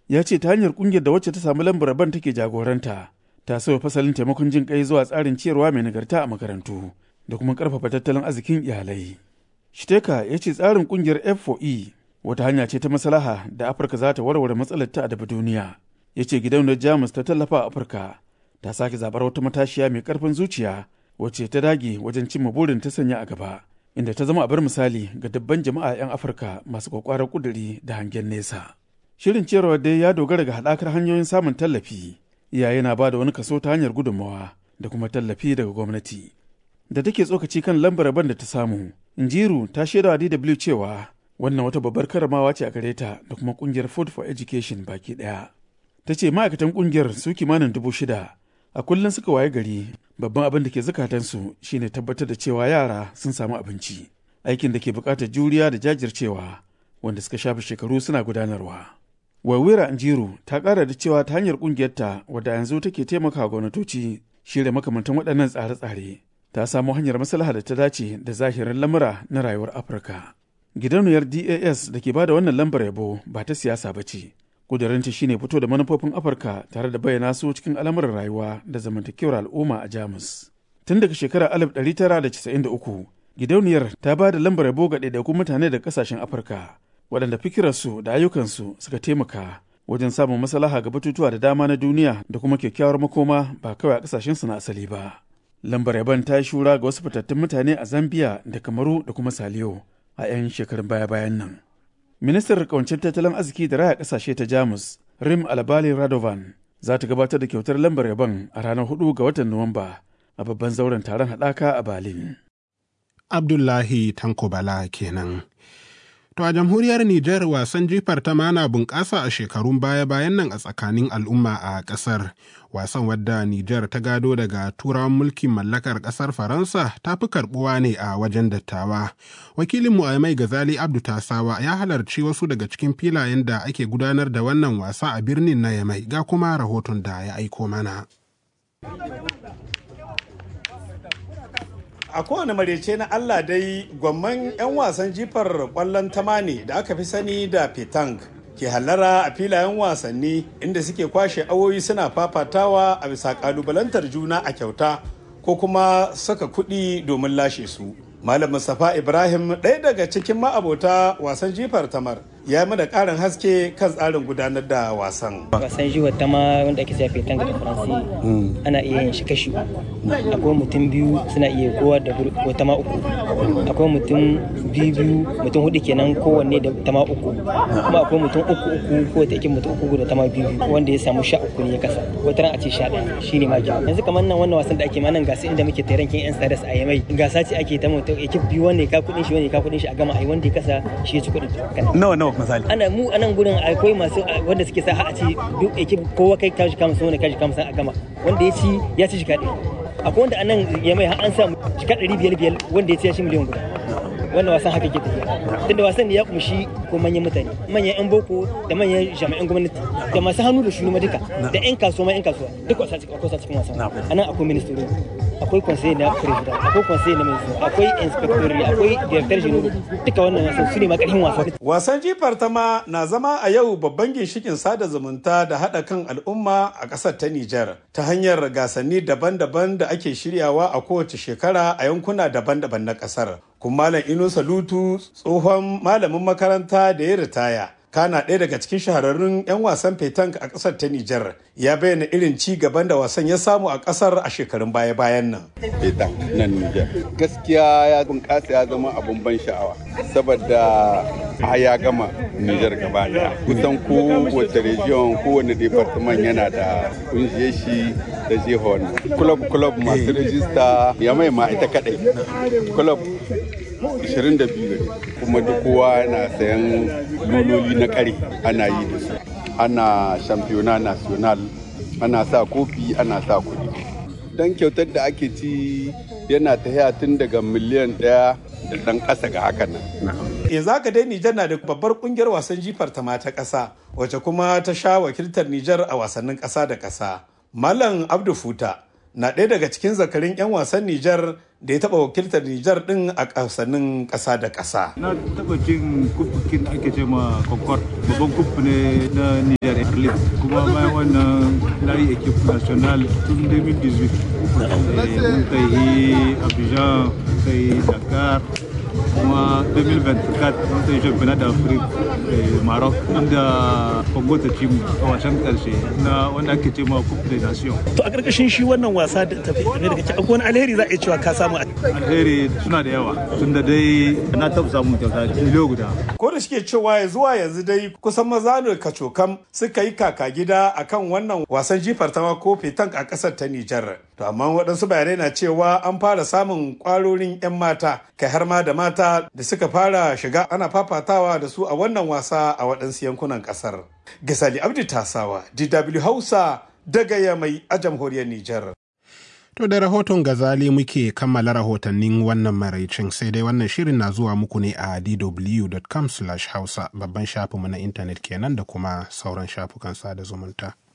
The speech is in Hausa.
ya ce ta hanyar kungiyar da wacce ta samu lambar ban take jagoranta ta sauya fasalin taimakon jin kai zuwa tsarin ciyarwa mai nagarta a makarantu da kuma karfafa tattalin arzikin iyalai. Shiteka ya ce tsarin kungiyar F4E wata hanya ce ta maslaha da Afirka za ta warware matsalar ta daga duniya. Ya ce gidauniyar Jamus ta tallafa a Afirka ta sake zabar wata matashiya mai karfin zuciya wacce ta dage wajen cimma burin ta sanya a gaba. Inda ta zama abar misali ga dabban jama'a 'yan Afirka masu kwakwarar kuduri da hangen nesa. Shirin ciyarwa dai ya dogara ga haɗakar hanyoyin samun tallafi. Iyaye na ba da wani kaso ta hanyar gudunmawa da kuma tallafi daga gwamnati. Da take tsokaci kan lambar ban da ta samu, Injiru ta shaida wa DW cewa wannan wata babbar karamawa ce a gare ta da kuma kungiyar Food for Education baki ɗaya. Ta ce ma'aikatan kungiyar su kimanin dubu shida a kullum suka waye gari babban abin da ke zukatansu shine tabbatar da cewa yara sun samu abinci. Aikin da ke buƙatar juriya da jajircewa wanda suka shafe shekaru suna gudanarwa. Wawira Njiru ta ƙara da cewa ta hanyar ƙungiyarta wadda yanzu take taimaka gwamnatoci shirya makamantan waɗannan tsare-tsare ta samo hanyar maslaha da ta dace da zahirin lamura na rayuwar Afirka. Gidauniyar DAS da ke bada wannan lambar yabo ba ta siyasa ba ce. Ƙudurinta shine fito da manufofin Afirka tare da bayyana su cikin al'amuran rayuwa da zamantakewar al'umma a Jamus. Tun daga shekarar 1993, gidauniyar ta ba da lambar yabo ga ɗaiɗaikun mutane da ƙasashen Afirka. waɗanda fikirarsu da ayyukansu suka taimaka wajen samun maslaha ga batutuwa da dama na duniya da kuma kyakkyawar makoma ba kawai a ƙasashensu na asali ba. Lambar yaban ta yi shura ga wasu fitattun mutane a Zambia da Kamaru da kuma Saliyo a 'yan shekarun baya-bayan nan. Ministar kawancin tattalin arziki da raya ƙasashe ta Jamus, Rim Albali Radovan, za ta gabatar da kyautar lambar yaban a ranar 4 ga watan Nuwamba a babban zauren taron haɗaka a Berlin. Abdullahi Tanko Bala kenan. To a jamhuriyar Nijar wasan jifar ta mana bunƙasa a shekarun baya-bayan nan a tsakanin al'umma a ƙasar. Wasan wadda Nijar ta gado daga turawan mulkin mallakar ƙasar Faransa ta fi karɓuwa ne a wajen dattawa. Wakilinmu a mai gazali Abdu Tasawa ya halarci wasu daga cikin filayen da ake gudanar da wannan wasa a birnin na Yamai ga kuma rahoton da ya aiko mana. a kowane marece na Allah dai gwamman 'yan wasan jifar kwallon tamani da aka fi sani da petang ke hallara a filayen wasanni inda suke kwashe awoyi suna fafatawa a bisa kalubalantar juna a kyauta ko kuma saka kuɗi domin lashe su malam mustapha ibrahim ɗaya daga cikin ma'abota wasan jifar tamar ya mana ƙarin haske kan tsarin gudanar da wasan. Wasan jiwa ta ma wanda ake zafi tanga da faransi ana iya yin shi kashi akwai mutum biyu suna iya kowa da wata ma uku akwai mutum biyu biyu mutum hudu kenan kowanne da tama uku kuma akwai mutum uku uku ko ta yake mutum uku da tama biyu wanda ya samu sha uku ne ya kasa wata ran a ce sha ɗaya shi ne ma yanzu kamar nan wannan wasan da ake ma nan gasa inda muke tarankin yan stars a yamai gasa ce ake ta mutum ekip biyu wanda ka kudin shi wanda ka kudin shi a gama a yi wanda ya kasa shi ya ci kudin nawa nawa misali ana mu anan gurin akwai masu wanda suke sa a ci duk ekip kowa kai kashi kama sun wani kashi kama a gama wanda ya ci ya ci jika ɗaya akwai wanda anan ya mai an samu jika ɗari biyar biyar wanda ya ci ya shi miliyan guda wannan wasan haka ke tafiya tunda wasan ne ya kumshi ko manyan mutane manyan yan boko da manyan jami'an gwamnati da masu hannu da shuni duka da yan kasuwa ma yan kasuwa duk wasa cikin akwai cikin wasan anan akwai ministry akwai conseil na president akwai conseil na ministry akwai inspector akwai director general duka wannan wasan su ne makarhin wasa wasan jifar ta ma na zama a yau babban ginshikin sada zumunta da haɗa kan al'umma a ƙasar ta Nijar ta hanyar gasanni daban-daban da ake shiryawa a kowace shekara a yankuna daban-daban na ƙasar kuma Malam Ino Salutu tsohon malamin makaranta da ya ritaya. Kana ɗaya daga cikin shahararrun 'yan wasan fetank a ƙasar ta Nijar ya bayyana irin ci gaban da wasan ya samu a ƙasar a shekarun baya-bayan nan. Fetank nan Nijar. Gaskiya ya bunƙasa ya zama abun ban sha'awa saboda a ya gama Nijar gaba ɗaya. Kusan kowace region kowane department yana da ƙungiyar shi da jihon. Club club masu rajista ya mai ma ita kaɗai. Club 22 gari kuma duk kowa yana sayan luloli na kare ana yi da su ana shampiyona national ana sa kofi ana sa kuɗi don kyautar da ake ci yana ta tun daga miliyan ɗaya da ɗan ƙasa ga hakan nan. E za ka dai Nijar na da babbar ƙungiyar wasan jifar ta mata ƙasa wacce kuma ta sha wakiltar Nijar a wasannin ƙasa da ƙasa. Malam Abdu Futa na ɗaya daga cikin zakarin 'yan wasan Nijar da ya taɓa wakiltar Nijar ɗin a ƙasanin ƙasa da ƙasa. Na taɓa cin kufukin da ake ce ma Concord, babban kufu ne na Nijar Arlit. Kuma bayan wannan na yi ekip national tun 2018. Mun kai Abidjan, kai Dakar, kuma 2024 mun kai championnat d'Afrique Maroc inda Congo ta ci mu a wasan karshe na wanda ake ce ma Coupe des Nations. To a ƙarƙashin shi wannan wasa da tafi game da kake akwai wani alheri za a iya cewa ka samu Alheri suna da yawa tunda dai na taɓa samun kyauta kilo guda. Ko da shike cewa ya zuwa yanzu dai kusan maza ne kacokam suka yi kaka gida akan wannan wasan jifar tawa ko fetank a ƙasar ta Nijar. To amma waɗansu bayanai na cewa an fara samun ƙwarorin 'yan mata kai har ma da mata da suka fara shiga ana fafatawa da su a wannan wasa a waɗansu yankunan ƙasar. Gasali Abdi Tasawa, DW Hausa daga Yamai a jamhuriyar Nijar. To da rahoton gazali muke kammala rahotannin wannan maraicin sai dai wannan shirin na zuwa muku ne a dw.com hausa babban shafinmu na intanet kenan da kuma sauran shafukan sada zumunta.